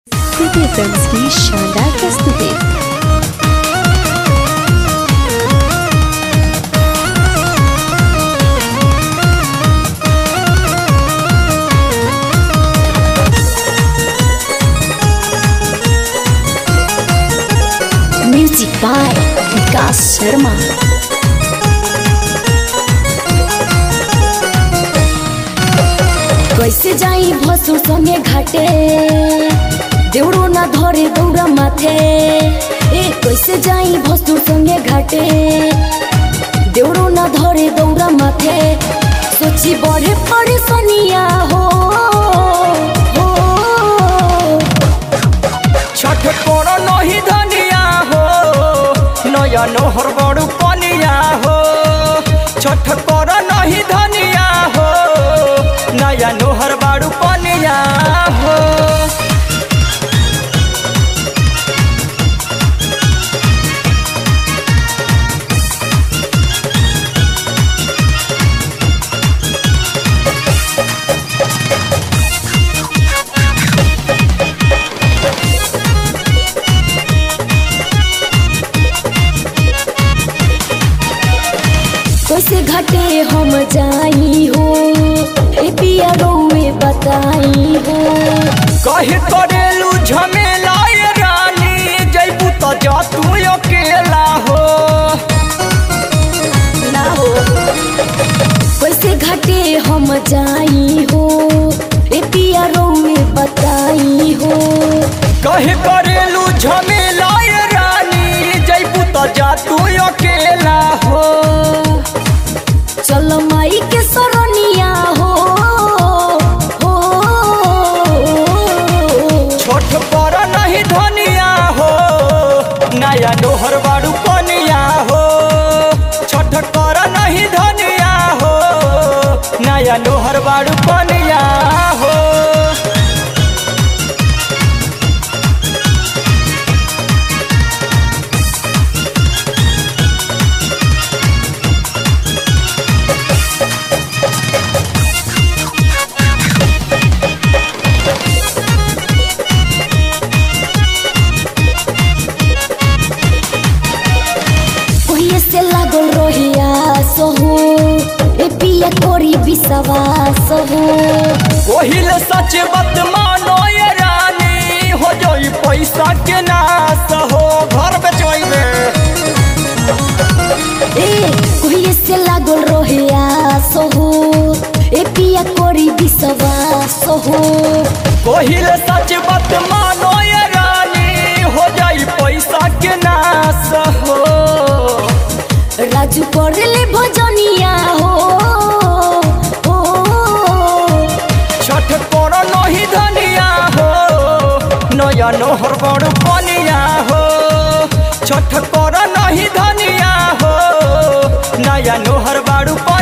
city films की शानदार प्रस्तुति म्यूजिक बाय विकास शर्मा कैसे जाई भसुर संगे घाटे देउरो ना धरे दौरा माथे ए कैसे जाई भसुर संगे घाटे देउरो ना धरे दौरा माथे सोची बड़े पड़े सनिया हो हो छठ कर नही धनिया हो नया नोहर बड़ू पनिया हो छठ कर नही धनिया हो नया नोहर बड़ू पनिया हो कैसे घाटे हम जाई हो ए पिया रौए बताई हो कही करेलू झमेला ये रानी जैबू तो जा तू अकेला हो ना हो कैसे घाटे हम जाई हो ए पिया रौए बताई हो कही करेलू झमेला ये रानी जैबू तो जा तू अकेला हो चल माई के सरनिया हो हो छोट पर नहीं धनिया हो नया डोहर बाड़ू पनिया हो छोट कर नहीं धनिया हो नया डोहर बाड़ू पनिया हो ओहिए से लागल रहिया सहो ए पिया कोरी विश्वास हो ओहिल सच बात मानो ये रानी हो जोई पैसा के नाश हो घर बेचोइबे ए ओहिए से लागल रहिया सहो ए पिया कोरी विश्वास हो ओहिल सच बात मानो ये रानी हो जाई पैसा के नाश हो राजू करले भजनिया हो हो छठ कर नहीं धनिया हो नया नोहर बड़ पनिया हो छठ कर नहीं धनिया हो नया नोहर बाड़ू पनिया